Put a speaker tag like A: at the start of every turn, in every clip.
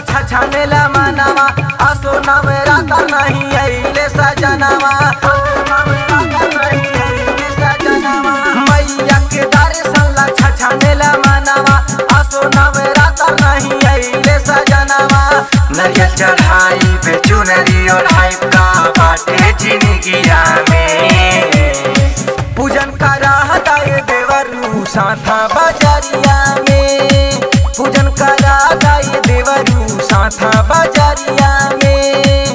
A: छछनेला मानवा असो नवराता नहीं अइले सजनवा असो नवराता नहीं अइले सजनवा मैया के दर्शन ला छछनेला मानवा असो नवराता नहीं अइले सजनवा
B: नरियल चढ़ाई पे चुनरी और हाइप का बाटे जिंदगिया में
A: पूजन करा दाए देवरू साथा बाजारिया में पूजन करा दाए देवरू साथा बाजारिया में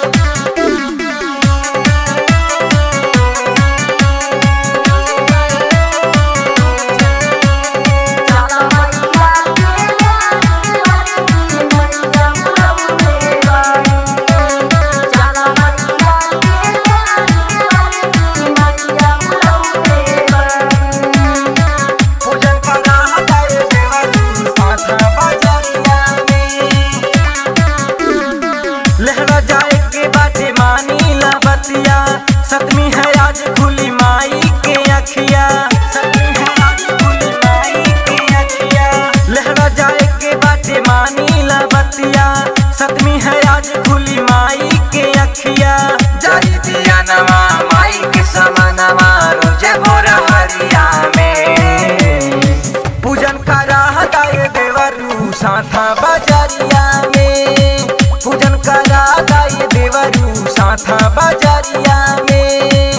A: पूजन करा दाए देवरू साथा बाजारिया में लहरा जाए के बाटे मानी ला बतिया सतमी है आज खुली माई के अखिया सतमी है आज खुली माई के अखिया लहरा जाए के बाटे मानी ला बतिया सतमी है आज खुली माई के अखिया
B: जाई दिया नवा माई के समानवा रोजे भोर हरिया में
A: पूजन करा दाए देवरू साथा बाजारिया में पूजन करा दाए देवरू साथा बाजारिया में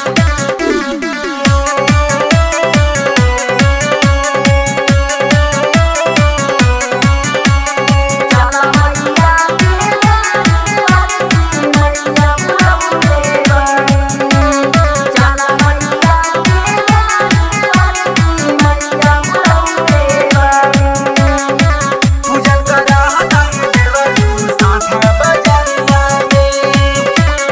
A: पूजन करा दाए देवरू साथा बाजारिया में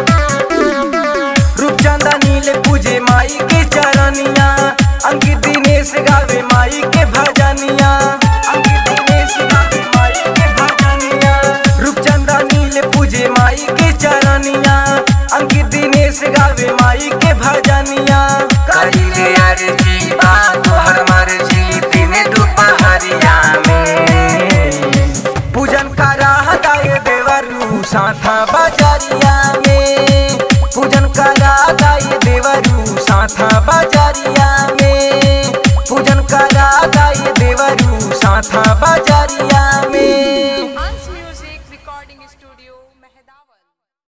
A: रूपचंदा नील पूजे माई के चरनिया अंकित दिनेश गावे माई के भजनिया अंकित दिनेश गावे माई के भजनिया रूपचंदा नील पूजे माई के चरनिया अंकित दिनेश गावे माई के भजनिया
B: करी ले अर्जी बात हर मर्जी दिन दोपहरिया में
A: पूजन करा दाए देवरू साथा बाजारिया में पूजन करा दाए देवरू साथा बाजारिया में पूजन करा दाए देवरू साथा बाजारिया